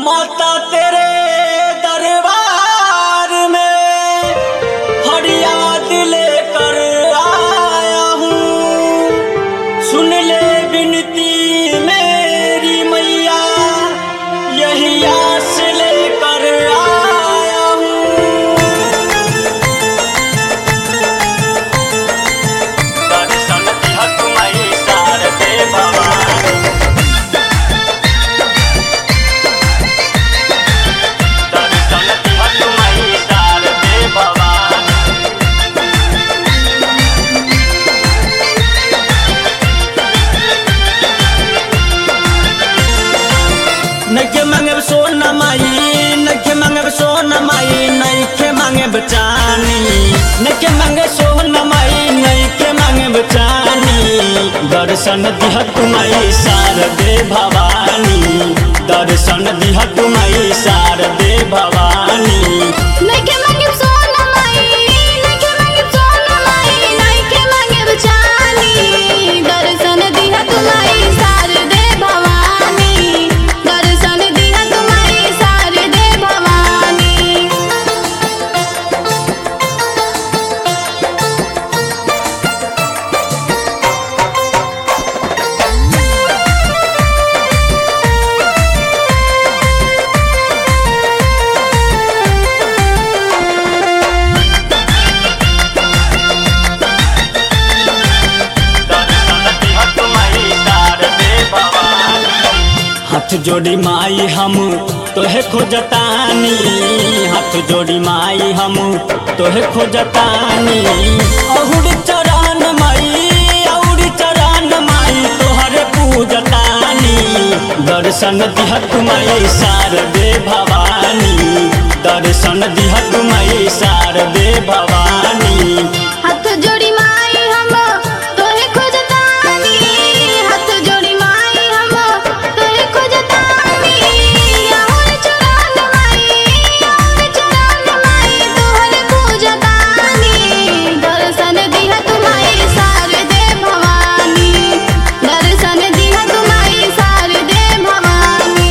माता तेरे दरबार में फरियाद लेकर आया हूँ सुन ले विनती मेरी मैया यही आस लेकर आया हूँ दर्शन दिया तुम्हारी शारदे भवानी दर्शन दिया तुम्हारी शारदे भवानी नखे मांगे सोना माई नखे मांगे सोना माई नखे मांगे बचानी नखे मांगे सोना माई नखे मांगे बचानी दर्शन दिह तुम्हारी शारदे भवानी दर्शन दिह तुम्हारी शारदे भवानी नइखे मांगे सोना माई नइखे मांगे सोना माई नइखे मांगे बचानी दर्शन दिहा तुम्हारी शारदे भवानी दर्शन दिहा तुम्हारी शारदे भवानी दर्शन दिह तुम्हारी शारदे भवानी हाथ जोड़ी माई हम तोहे खोजतानी हाथ जोड़ी माई हम तोहे खोजतानी अहुर चरण माई और चरण माई तोहरे पूजतानी दर्शन दिह तुम्हारी शारदे भवानी दर्शन दिह तुम्हारी शारदे भवानी हाथ जोड़ी माई हम तोहे खोजतानी हाथ जोड़ी माई हम तोहे खोजतानी और चरण माई और चरण माई तोहरे पूजतानी दर्शन दिहा तुम्हारी शारदे भवानी दर्शन दिहा तुम्हारी शारदे भवानी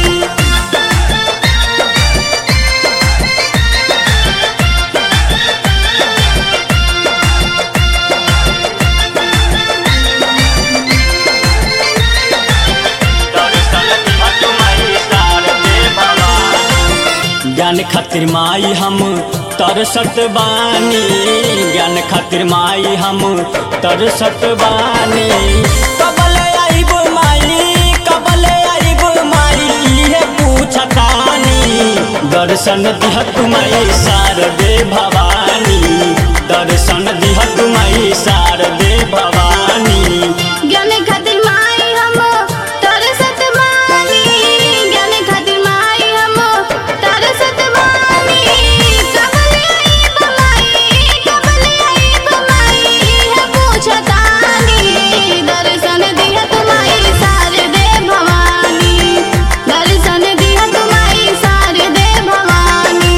दर्शन दिह तुम्हारी शारदे भवानी ज्ञान खातिर माई हम तरसत बानी ज्ञान खातिर माई हम तरसत बानी कबल आइब माई कबल आइब माई इहे पूछतानी दर्शन दिह तुम्हारी शारदे भवानी दर्शन दिह तुम्हारी शारदे भवानी ज्ञान खातिर माई हम तरसत बानी ज्ञान खातिर माई हम तरसत बानी कबल आइब माई कबल आइब माई है पूछतानी दर्शन दिया तुम्हारी शारदे भवानी दर्शन दिया तुम्हारी शारदे भवानी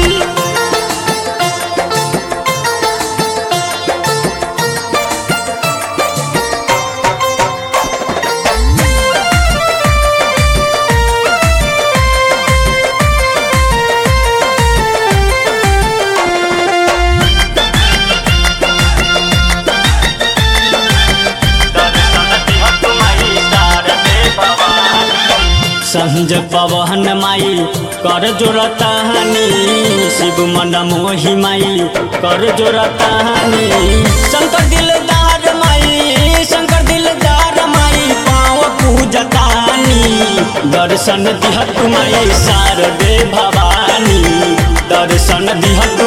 संज पवन माई कर जोरतानी शिव मन मोहि माई कर जोरतानी शंकर दिलदार माई शंकर दिलदार माई पाँव पूजतानी दर्शन दिहत माई शारदे भवानी दर्शन दिहत